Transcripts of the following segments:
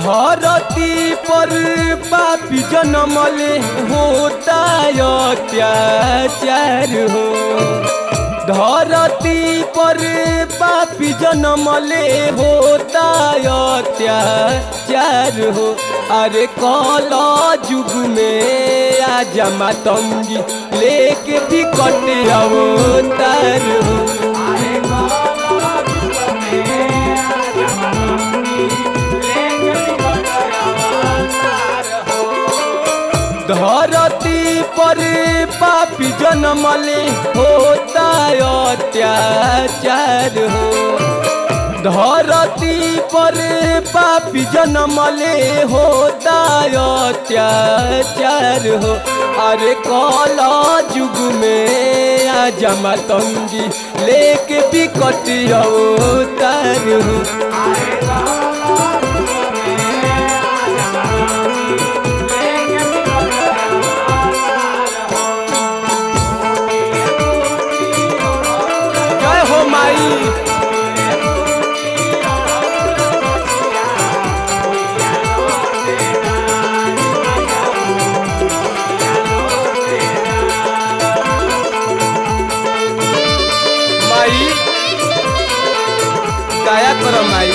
धरती पर पापी जनमले होता अत्याचार हो धरती पर पापी जनमले होता अत्याचार हो अरे कल जुग में आजा मातंगी लेके भी कटे अवतार हो धरती पर पापी जनमले होता अत्याचार हो धरती पर पापी जनमले होता अत्याचार हो अरे कल जुग में आजा मातंगी लेके बिकट अवतार हो जय हो माई माई दया करो माई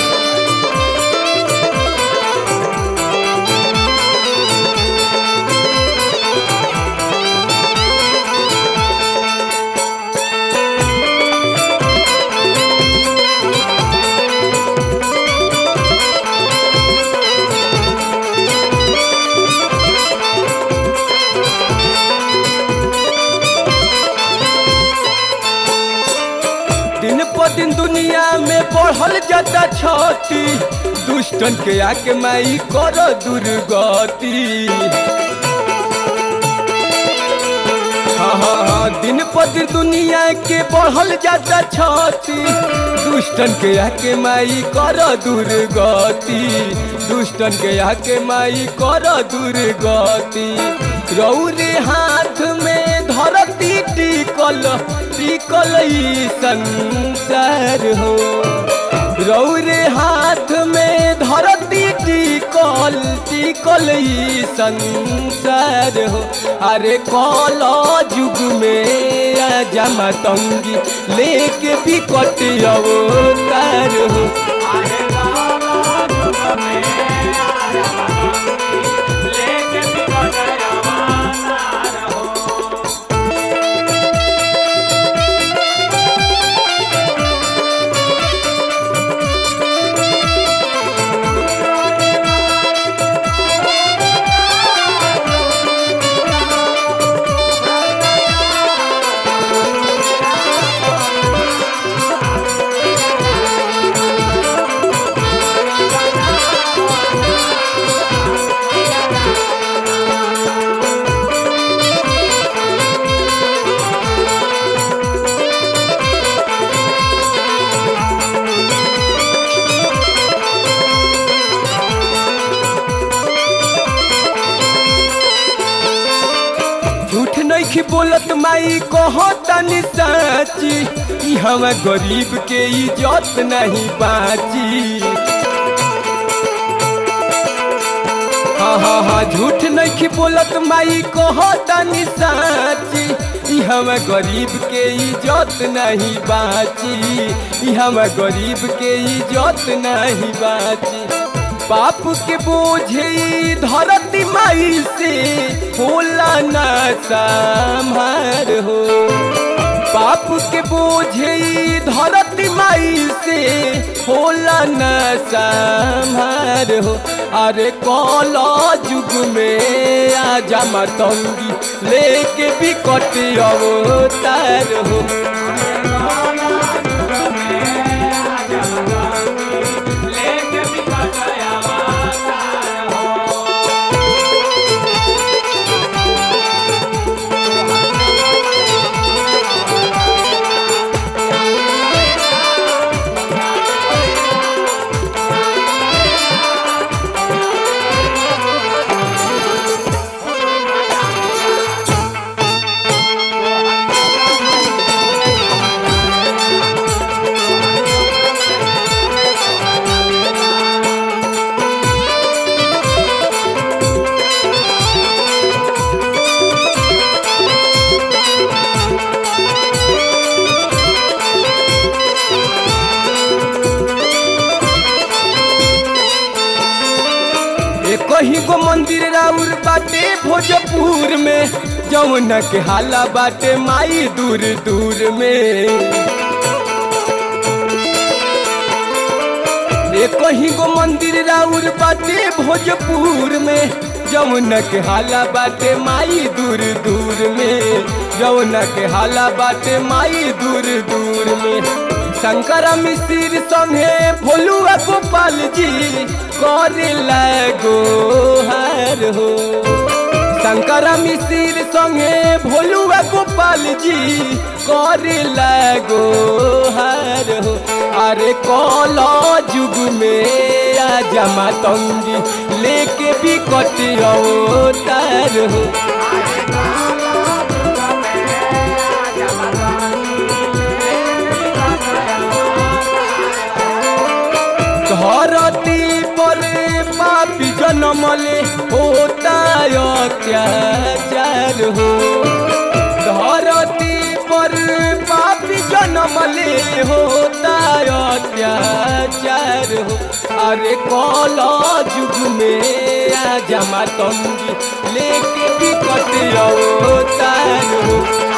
दिन पर दिन दुनिया में बढ़ल जाता छती दुष्टन के आके माई कर दुर्गति हाँ हाँ हाँ दिन पर दिन दुनिया के बढ़ल जाता छती दुष्टन के आके माई कर दुर्गति दुष्टन के आके माई कर दुर्गति रौरे हाथ में धरती टिकल टिकल ई संसार हो रौरे हाथ में धरती टिकल टिकल ई संसार हो अरे कल जुग में आजा मातंगी लेके भी कट अवतार हो झूठ नहीं बोलत माई कहो तनी साची ई हम गरीब के इज्जत नहीं बाची हाँ हाँ हाँ झूठ नहीं बोलत माई कहो तनी साची ई हम गरीब के इज्जत नहीं बाची ई हम गरीब के इज्जत नहीं बाची पाप के बोझे ई धरती माई से होला ना संभार हो पाप के बोझे ई धरती माई से होला न संभार हो अरे कल जुग में आजा मतंगी लेके बिकट अवतार हो भोजपुर में जमुना के हाला बाटे माई दूर दूर में ए कहीं गो मंदिर राउर बाटे भोजपुर में जमुना के हाला बाटे माई दूर दूर में जमुना के हाला बाटे माई दूर दूर में शंकर मिश्र संगे भोलुआ गोपाल जी करे लगो हर हो शंकर मिश्र संगे भोलुआ गोपाल जी करे लगो हर हो अरे कौला जुग में आ जमा तंगी लेके भी कटियो तार हो धरती पर पापी जनमले होता अत्याचार हो धरती पर पापी जनमले होता अत्याचार हो अरे कौला जुग में आ जमा तंगी लेके भी कटियो तार हो